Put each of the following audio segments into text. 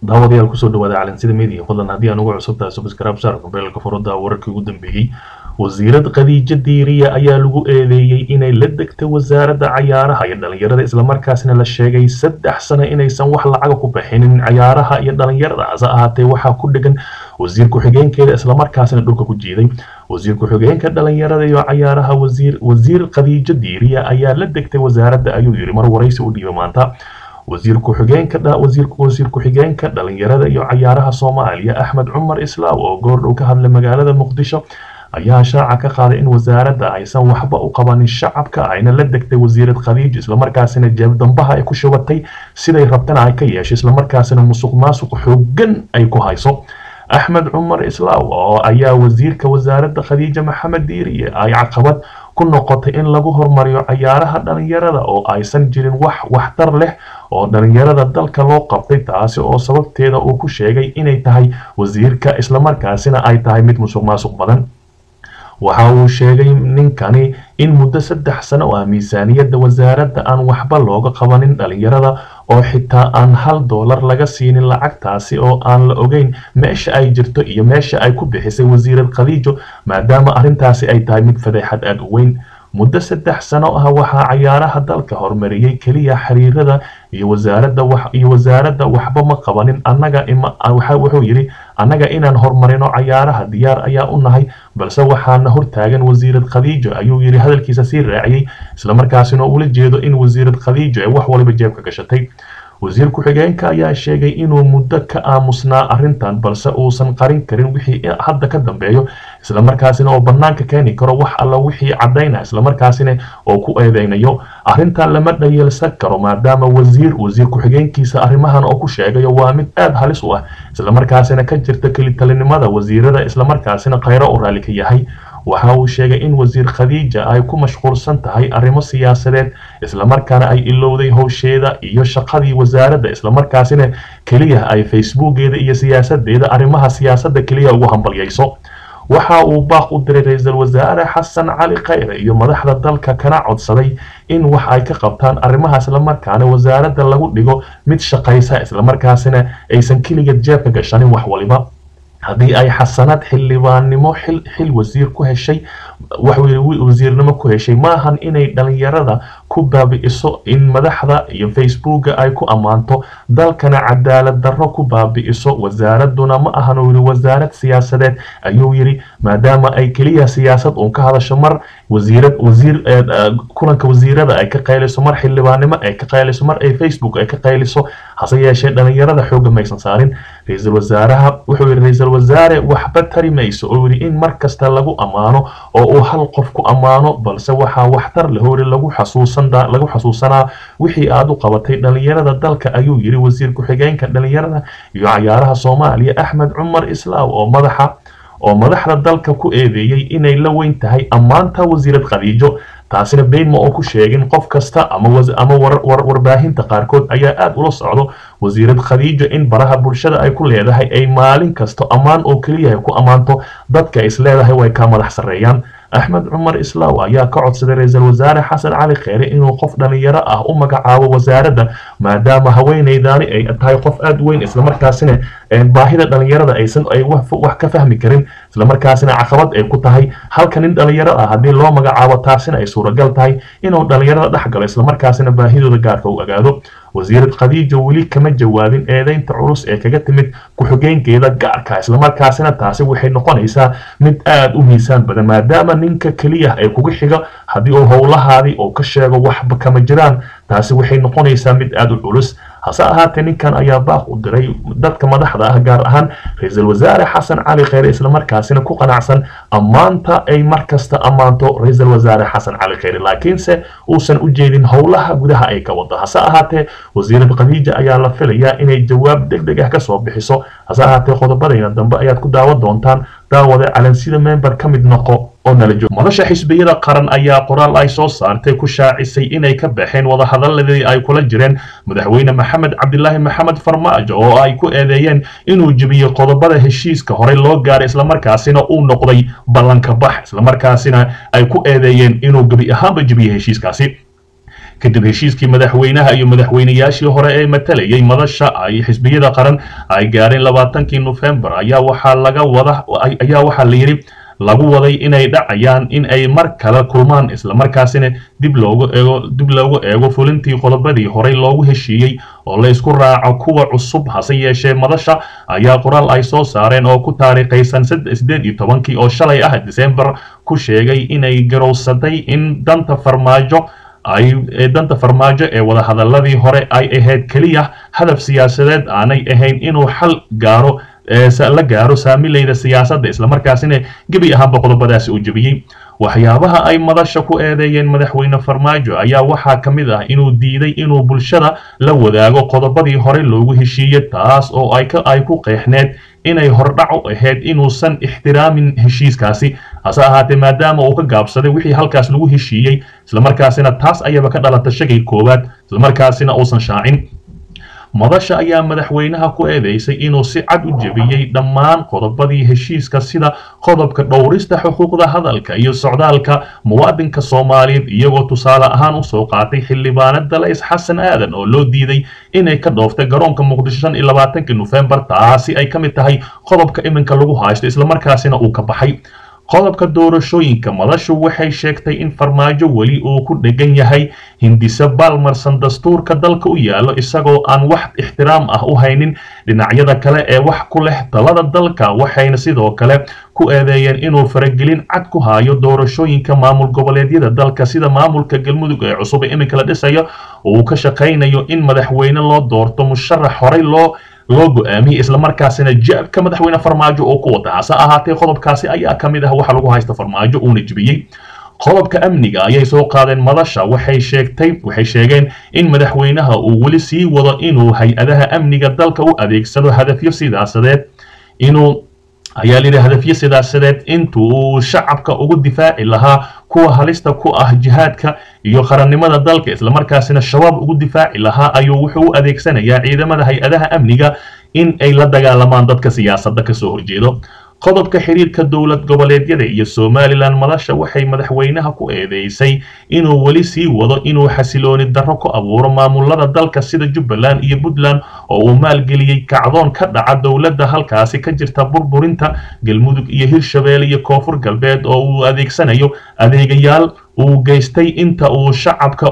daawadayaal kusoo dhawaada calansida media fadlan haddii aan ugu cusubtahay subscribe saar mobeelka furada wararkii ugu dambeeyey wasiirad khadiijo diiriya ayaa lagu eedeeyey inay la degtay wasaaradda cayaaraha iyo dhalinyarada islamarkaasina la sheegay saddex sano inaysan wax lacaga ku bixinin cayaaraha iyo dhalinyarada hase ahaatee waxaa ku dhegan wasiir ku-xigeenkeeda islamarkaasina dhulka ku jiiday wasiir ku-xigeenka dhalinyarada iyo cayaaraha wasiir wasiir khadiijo diiriya ayaa la degtay wasaaradda ayuu yidhi mar waraysi u dhiibay maanta wasiir ku-xigeenka wasiir wasiir ku-xigeenka dhalinyarada iyo cayaaraha soomaaliya axmed cumar islaaw oo goordhow ka hadlay magaalada muqdisho ayaa shaaca ka qaaday in wasaaradda aysan waxba u qabanin shacabka ayna la degtay wasiirad khadiijo islamarkaasina jeebdambaha ay ku shubatay siday rabtana ay ka yeeshay islamarkaasina musuq maasuq xoogan ay ku hayso axmed cumar islaaw oo ayaa wasiirka wasaaradda khadiija maxamed diiriye ay caqabad ku noqotay in lagu hormariyo cayaaraha dhalinyarada oo aysan jirin wax waxtar leh oo dhalinyarada dalka loo qabtay taasi oo sababteeda uu ku sheegay inay tahay wasiirka islamarkaasina ay tahay mid musuq maasuq badan waxa uu sheegay ninkani in muddo saddex sano ah miisaaniyadda wasaaradda aan waxba looga qabanin dhalinyarada oo xitaa aan hal doolar laga siinin lacagtaasi oo aan la ogeyn meesha ay jirto iyo meesha ay ku bixisay wasiirad khadiijo maadaama arrintaasi ay tahay mid fadeexad aada u weyn muddo saddex sano ah waxaa cayaaraha dalka horumariyey keliya xiriirada iyo wasaaradda wax iyo wasaaradda waxba ma qabanin annaga ima wuxuu yidhi annaga inaan horumarino cayaaraha diyaar ayaa u nahay balse waxaana hortaagan wasiirad khadiijo ayuu yidhi hadalkiisa sii raaciyey islamarkaasina ula jeedo in wasiirad khadiijo ay wax waliba jeebka gashatay wasiir ku-xigeenka ayaa sheegay inuu muddo ka aamusnaa arrintan balse uusan qarin karin wixii hadda ka dambeeyo islamarkaasina oo bannaanka keeni karo wax alla wixii caddayna islamarkaasina oo ku eedeynayo arrintan lama dhayeelsan karo maadaama wasiir wasiir ku-xigeenkiisa arrimahan oo ku sheegayo waa mid aada halis u ah islamarkaasina ka jirta kelitalinimada wasiirada islamarkaasina khayro u raalli ka yahay waxa uu sheegay in wasiir khadiija ay ku mashquulsan tahay arrimo siyaasadeed islamarkaana ay ilowday howsheeda iyo shaqadii wasaaradda islamarkaasina keliya ay facebookeeda iyo siyaasadeeda arrimaha siyaasadda keliya ugu hambalyayso waxa uu baaq u diray ra-iisul wasaare xasan cali khayre iyo madaxda dalka kana codsaday in wax ay ka qabtaan arrimaha islamarkaana wasaaradda lagu dhigo mid shaqaysa islamarkaasina aysan keligeed jeebka gashanin wax waliba haddii ay xasanaad xildhibaannimo xil xil wasiir ku heshay wasiirnimo ku heshay maahan inay dhalinyarada ku baabi'iso in madaxda iyo facebooka ay ku ammaanto dalkana cadaalad darro ku baabi'iso wasaaraduna ma ahan uu yidhi wasaarad siyaasadeed ayuu yidhi maadaama ay keliya siyaasad uun ka hadasho mar wasiirad wasiir kulanka wasiirada ay ka qayliso mar xildhibaannimo ay ka qayliso mar ay facebook ay ka qayliso hase yeeshee dhalinyarada xoogga maysan saarin ra-iisul wasaaraha wuxuu yidhi ra-iisul wasaare waxba tari mayso oo yidhi in mar kasta lagu ammaano oo uu hal qof ku ammaano balse waxaa waxtar leh oo yidhi lagu xasuusan lagu xasuusanaa wixii aad u qabatay dhalinyarada dalka ayuu yidhi wasiir ku-xigeenka dhalinyarada iyo cayaaraha soomaaliya axmed cumar islaaw oo madaxa oo madaxda dalka ku eedeeyey inay la weyn tahay ammaanta wasiirad khadiijo taasina beynma oo ku sheegin qof kasta ama ama warbaahinta qaarkood ayaa aada ula socdo wasiirad khadiijo in baraha bulshada ay ku leedahay ay maalin kasto ammaan oo keliyahay ku ammaanto dadka is leedahay way ka madax sarreeyaan axmed cumar islaaw ayaa ka codsaday ra-iisul wasaare xasan cali kheyre inuu qof dhalinyaro ah u magacaabo wasaaradda maadaama haweeneydaani ay tahay qof aada u weyn islamarkaasina baahida dhalinyarada aysan ay wax ka fahmi karin islamarkaasina caqabad ay ku tahay halka nin dhalinyaro ah haddii loo magacaabo taasina ay suuragal tahay inuu dhalinyarada dhex galo islamarkaasina baahidooda gaarka u ogaado wasiirad khadiijo weli kama jawaabin eedeynta culus ee kaga timid ku-xigeenkeeda gaarka islamarkaasina taasi waxay noqonaysaa mid aada u miisaan badan maadaama ninka keliya ay kugu xiga haddii uu howlahaadii oo ka sheego waxba kama jiraan taasi waxay noqonaysaa mid aada u culus hase ahaatee ninkan ayaa baaq u diray dadka madaxda ah gaar ahaan ra-iisul wasaare xasan cali kheyre islamarkaasina ku qanacsan ammaanta ay mar kasta ammaanto ra-iisul wasaare xasan cali kheyre laakiinse uusan u jeedin howlaha gudaha ay ka wado hase ahaatee wasiirad khadiija ayaa la filayaa inay jawaab deg deg ah kasoo bixiso hase ahaatee qodobadayna dambe ayaad ku daawan doontaan daawade calansida member ka mid noqo oo nala joogo madasha xisbiyada qaran ayaa qoraal ay soo saartay ku shaacisay inay ka baxeen wadahadaladii ay kula jireen madaxweyne maxamed cabdilaahi maxamed farmaajo oo ay ku eedeeyeen inuu jebiyey qodobada heshiiska horey loo gaaray islamarkaasina uu noqday ballanka bax islamarkaasina ay ku eedeeyeen inuu gebi ahaanba jebiyey heshiiskaasi kadib heshiiskii madaxweynaha iyo madaxweynayaashii hore ee matalayay madasha ay xisbiyada qaran ay gaareen labaatankii nofembar ayaa waxaa laga wada ayaa waxaa la yidhi lagu waday inay dhacayaan in ay mar kale kulmaan islamarkaasina dib loogu eego dib loogu eego fulintii qodobadii horey loogu heshiiyey oo la isku raaco kuwa cusub hase yeeshee madasha ayaa qoraal ay soo saareen oo ku taariikhaysan sideed iyo tobankii oo shalay ah disembar ku sheegay inay garowsaday in danta farmaajo ay danta farmaajo ee wadahadaladii hore ay ahayd keliya hadaf siyaasadeed aanay ahayn inuu xal gaaro la gaaro saamileyda siyaasadda islamarkaasina gebi ahaanba qodobadaasi uu jebiyey waxyaabaha ay madasha ku eedeeyeen madaxweyne farmaajo ayaa waxaa ka mid ah inuu diiday inuu bulshada la wadaago qodobadii hore loogu heshiiyey taas oo ay ku qeexneed inay hordhac u ahayd inuusan ixtiraamin heshiiskaasi hase ahaatee maadaama uu ka gaabsaday wixii halkaas lagu heshiiyey islamarkaasina taas ayaba ka dhalata shagay koowaad islamarkaasina uusan shaacin madasha ayaa madaxweynaha ku eedeysay inuu si cad u jebiyey dhammaan qodobadii heshiiska sida qodobka dhowrista xuquuqda hadalka iyo socdaalka muwaadinka soomaaliyeed iyagoo tusaale ahaan usoo qaatay xildhibaanada la-is xasan aadan oo loo diiday inay ka dhooftay garoonka muqdisho shan iyo labaatankii nofembar taasi ay ka mid tahay qodobka iminka lagu haysto islamarkaasina uu ka baxay qodobka doorashooyinka madashu waxay sheegtay in farmaajo weli uu ku dhegan yahay hindise baalmarsan dastuurka dalka u yaallo isagoo aan wax ixtiraam ah u haynin dhinacyada kale ee wax ku leh talada dalka waxayna sidoo kale ku eedeeyeen inuu faragelin cad ku hayo doorashooyinka maamul goboleedyada dalka sida maamulka galmudug ee cusub ee iminka la dhisayo uu ka shaqaynayo in madaxweyne loo doorto musharax horey loo loo go-aamiyey islamarkaasina jaabka madaxweyne farmaajo oo ku wata hase ahaatee qodobkaasi ayaa ka mid ah waxa lagu haysta farmaajo uuna jebiyey qodobka amniga ayay soo qaadeen madasha waxay sheegtay waxay sheegeen in madaxweynaha uu weli sii wado inuu hay-adaha amniga dalka u adeegsado hadafyo sidaasadeed inuu ayaa layidhi hadafyo sidaasadeed intuu shacabka ugu difaaci lahaa kuwa halista ku ah jihaadka iyo qarannimada dalka islamarkaasina shabaab ugu difaaci lahaa ayuu wuxuu u adeegsanayaa ciidamada hay-adaha amniga in ay la dagaalamaan dadka siyaasadda kasoo horjeedo qodobka xiriirka dowlad goboleedyada iyo somalilan madasha waxay madaxweynaha ku eedeysay inuu weli sii wado inuu xasilooni darro ku abuuro maamulada dalka sida jubbaland iyo puntland oo uu maalgeliyey kacdoon ka dhaca dowladda halkaasi ka jirta burburinta galmudug iyo hirshabeelle iyo koonfur galbeed oo uu adeegsanayo adeegayaal uu geystay inta uu shacabka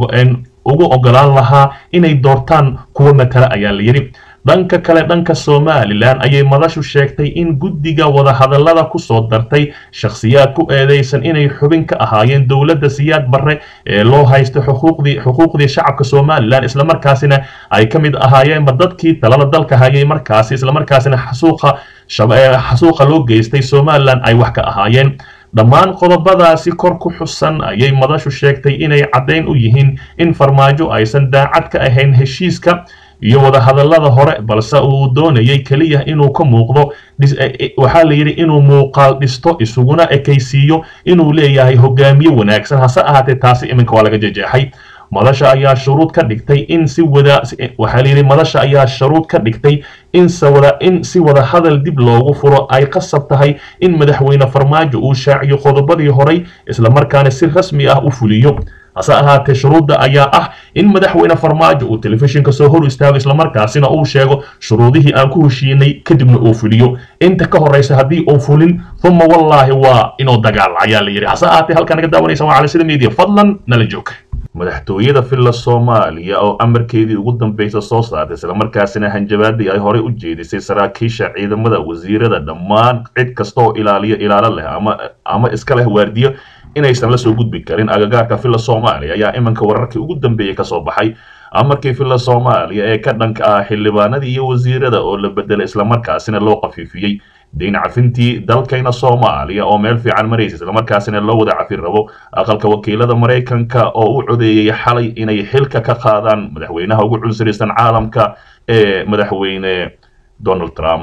ugu ogolaan lahaa inay doortaan kuwa matala ayaa la yidhi dhanka kale dhanka somalilan ayay madashu sheegtay in guddiga wadahadallada ku soo dartay shakhsiyaad ku eedeysan inay xubin ka ahaayeen dowladda siyaad barre ee loo haysto xuquuqdii xuquuqdii shacabka somalilan islamarkaasina ay ka mid ahaayeenba dadkii talada dalka hayay markaasi islamarkaasina xasuuqa xasuuqa loo geystay somalilan ay wax ka ahaayeen dhammaan qodobadaasi kor ku xusan ayay madashu sheegtay inay caddayn u yihiin in farmaajo aysan daacad ka ahayn heshiiska iyo wadahadallada hore balse uu doonayay keliya inuu ka muuqdo waxaa la yidhi inuu muuqaal dhisto isuguna ekaysiiyo inuu leeyahay hogaamiye wanaagsan hase ahaatee taasi iminka waa laga jejeexay madasha ayaa shuruud ka dhigtay in si wada waxaa la yidhi madasha ayaa shuruud ka dhigtay in sawada in si wada hadal dib loogu furo ay qasab tahay in madaxweyne farmaajo uu shaaciyo qodobadii horay islamarkaana si rasmi ah u fuliyo hase ahaatee shuruudda ayaa ah in madaxweyne farmaajo uu telefishinka soo hor istaago islamarkaasina uu sheego shuruudihii aan ku heshiinay kadibna uu fuliyo inta ka horraysa haddii uu fulin uma wallaahi waa inuu dagaal ayaa la yidhi hase ahaatee halkaa naga daawanaysa waa calisida media fadlan nala joog madaxtooyada villa soomaaliya oo amarkeedii ugu dambaysa soo saartay islamarkaasina hanjabaadii ay horey u jeedisay saraakiisha ciidamada wasiirada dhammaan cid kasta oo ilaaliyo ilaalo leh ama ama iska leh waardiyo inaysan la soo gudbi karin agagaarka villa soomaaliya ayaa iminka wararkii ugu dambeeyey kasoo baxay amarkii villa soomaaliya ee ka dhanka ah xildhibaanadii iyo wasiirada oo la bedelay islamarkaasina loo qafiifiyey dayn cafintii dalkayna soomaaliya oo meel fiican maraysa islamarkaasina loo wada cafin rabo aqalka wakiilada maraykanka oo u codeeyey xalay inay xilka ka qaadaan madaxweynaha ugu cunsurisan caalamka ee madaxweyne donald trump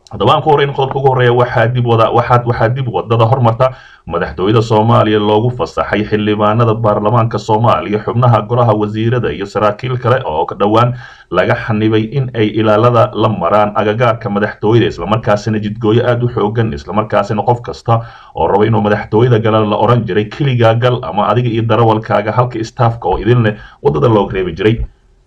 haddaba aan ku horreyn qodobka ugu horreeya waxaa dib wada waxaa waxaa dib wadada hormarta madaxtooyada soomaaliya loogu fasaxay xildhibaanada baarlamaanka soomaaliya xubnaha golaha wasiirada iyo saraakiil kale oo ka dhowaan laga xanibay in ay ilaalada la maraan agagaarka madaxtooyada islamarkaasina jidgooyo aada u xoogan islamarkaasina qof kasta oo raba inuu madaxtooyada gala la oran jiray keligaa gal ama adiga iyo darawalkaaga halka istaafka oo idin leh wadada loo reebi jiray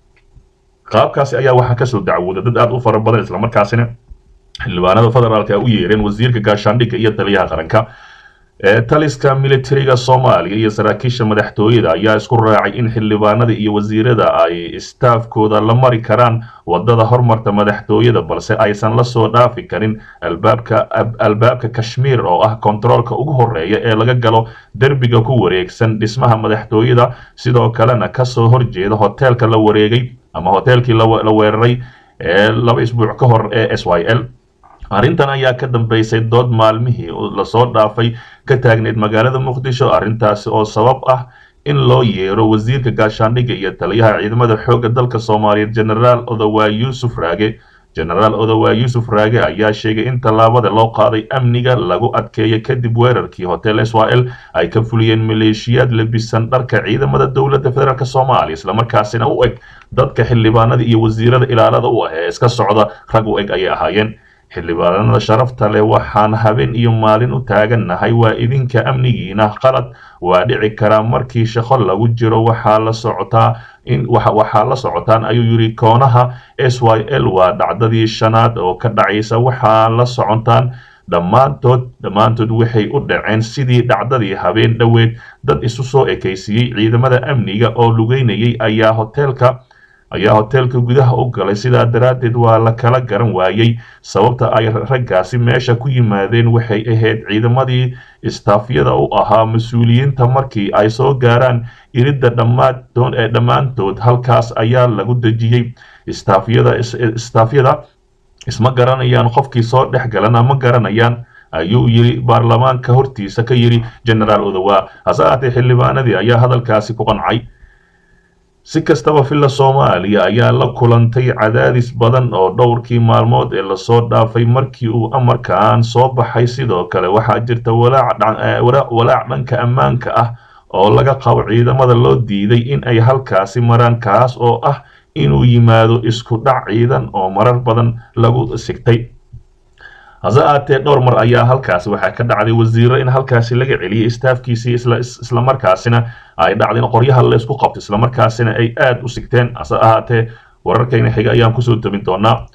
qaabkaasi ayaa waxaa kasoo dacwooda dad aada u fara badan islamarkaasina xildhibaanada federaalka u yeereen wasiirka gaashaandhigga iyo taliyaha qaranka taliska militariga soomaaliya iyo saraakiisha madaxtooyada ayaa isku raacay in xildhibaanada iyo wasiirada ay istaafkooda la mari karaan wadada hormarta madaxtooyada balse aysan la soo dhaafi karin albaabka albaabka kashmiir oo ah kontaroolka ugu horeeya ee laga galo derbiga ku wareegsan dhismaha madaxtooyada sidoo kalena kasoo horjeeda hoteelka la wareegay ama hoteelkii la weeraray ee laba isbuuc ka hor ee s y l arrintan ayaa ka dambeysay dood maalmihii lasoo dhaafay ka taagneyd magaalada muqdisho arrintaasi oo sabab ah in loo yeero wasiirka gaashaandhigga iyo taliyaha ciidamada xoogga dalka soomaaliyeed genaraal odowaa yuusuf raage genaraal odowaa yuusuf raage ayaa sheegay in tallaabada loo qaaday amniga lagu adkeeya kadib weerarkii hotel israel ay ka fuliyeen maleeshiyaad lebisan dharka ciidamada dowladda federaalk soomaaliya islamarkaasina u eg dadka xildhibaanada iyo wasiirada ilaalada u ah ee iska socda rag u eg ayay ahaayeen xildhibaanada sharafta leh waxaan habeen iyo maalin u taagannahay waa idinka amnigiina qalad waa dhici karaa markii shaqo lagu jiro waxaa la socotaa in waxaa la socotaan ayuu yidhi koonaha s y l waa dhacdadii shanaad oo ka dhacaysa waxaa la socotaan dhammaantood dhammaantood waxay u dhaceen sidii dhacdadii habeen dhoweed dad isu soo ekaysiiyey ciidamada amniga oo lugeynayay ayaa hoteelka ayaa hoteelka gudaha u galay sidaa daraaddeed waa la kala garan waayey sababta ay raggaasi meesha ku yimaadeen waxay ahayd ciidamadii istaafyada u ahaa mas-uuliyiinta markii ay soo gaaraan iridda dhammaantood ee dhammaantood halkaas ayaa lagu dejiyey istaafyada istaafyada isma garanayaan qofkii soo dhex galana ma garanayaan ayuu yiri baarlamaanka hortiisa ka yidhi genaraal odowaa hase ahaatee xildhibaanadii ayaa hadalkaasi ku qancay si kastaba villa soomaaliya ayaa la kulantay cadaadis badan oo dhowrkii maalmood ee lasoo dhaafay markii uu amarkan soo baxay sidoo kale waxaa jirta walaac dhanka ammaanka ah oo laga qabo ciidamada loo diiday in ay halkaasi maraan kaas oo ah inuu yimaado isku dhac ciidan oo marar badan lagu sigtay hase aatee dhowr mar ayaa halkaasi waxaa ka dhacday wasiiro in halkaasi laga celiyay istaafkiisii islamarkaasina ay dhacday in qoryaha laysku qabto islamarkaasina ay aada u sigteen hase ahaatee wararkayna xiga ayaan kusoo tabin doonaa